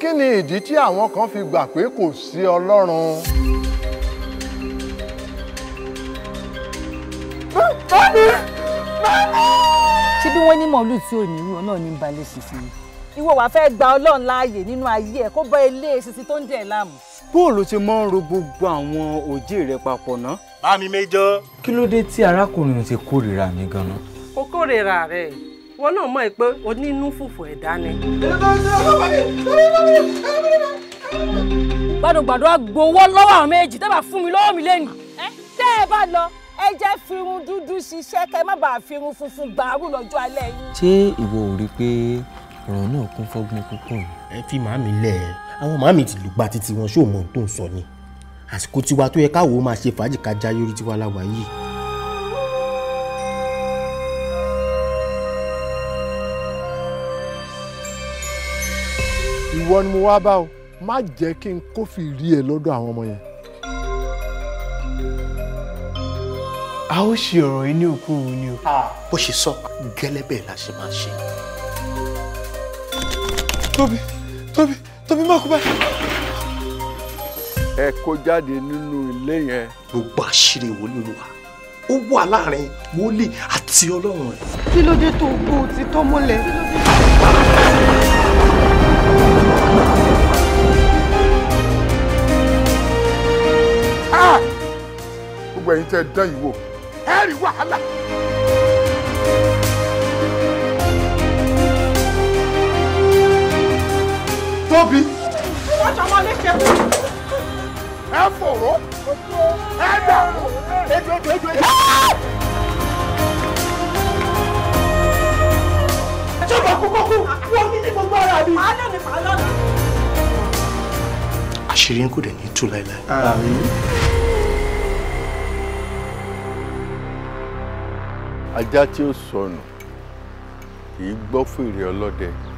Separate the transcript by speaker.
Speaker 1: kí ni ìdí tí àwọn kan fi gbà pé kò sí ọlọ́run.
Speaker 2: ṣé bí wọ́n ní mọ̀lú tí ò ní irú náà ní balẹ̀ ṣìṣì ni. ìwọ wàá fẹ́ gba ọlọ́run láàyè nínú ayé ẹ̀ kó bá ilé ṣìṣì tó ń dẹ̀ láàmú.
Speaker 3: bóòlù ti mọ́ ń ro gbogbo àwọn òjì rẹ papọ̀ ná.
Speaker 4: bá mi méjọ.
Speaker 5: kí ló dé tí arákùnrin ti kórìíra mi ganan.
Speaker 6: kò kórìíra rẹ̀ wọn náà mọ̀ pé onínú fùfù ẹ̀dá ni.
Speaker 2: gbàdúgbàdú agbowó lọ́wọ́ àwọn méjì tẹ́ bá fún mi lọ́wọ́ mi lẹ́nu. tẹ́ ẹ bá lọ ẹ jẹ́ firun dúdú ṣiṣẹ́ kẹ́ ẹ má bàa firun funfun gbàrú lọ́jọ́ alẹ́ yín.
Speaker 5: ṣé ìwọ ò rí i pé ọ̀rọ̀ náà kún fọ́gbọ́n púpọ̀ ni.
Speaker 4: ẹ fi màámi lẹ̀ ẹ́ àwọn màámi ti lùgbà títí wọn ṣó mọ ohun tó ń sọ ni àsìkò tiwa tó yẹ káwọ́ máa ṣe fàájì ká já yorí tiwa láwa yìí.
Speaker 1: ìwọ ni mo wá bá o má jẹ́ kí n kófìrí ẹ lọ́dọ̀ àwọn ọmọ yẹn.
Speaker 7: a ó ṣe ọ̀rọ̀ yìí ní òkú òun ni o.
Speaker 4: bó ṣe sọ gẹ́lẹ́ bẹ́ẹ̀ la ṣe máa ṣe.
Speaker 7: tóbi tóbi tóbi má kú báyìí.
Speaker 1: ẹ kó jáde nínú ilé yẹn.
Speaker 4: gbogbo àṣírí wòlíì olúwa ó wà láàrin wòlíì àti ọlọ́run rẹ̀.
Speaker 6: kí ló dé tó gbó ti tọ́ mọ́lẹ̀.
Speaker 1: gbogbo ẹ̀yin tẹ́ dán yìí wò ẹ rí wàhálà. tóbi.
Speaker 6: wọ́n ṣọmọ léṣe fún mi.
Speaker 1: ẹ fòró ẹ dàrú ejò ejò ejò ejò.
Speaker 4: ṣọba kókó kú wọ́n ní ní gbogbo ara mi.
Speaker 6: màá lónìí màá lọ́nà.
Speaker 4: àṣírí ń kò dẹ̀ ní tú láéláé.
Speaker 1: ajá tí ó sọnù kì í gbọ́ fèrè ọlọ́dẹ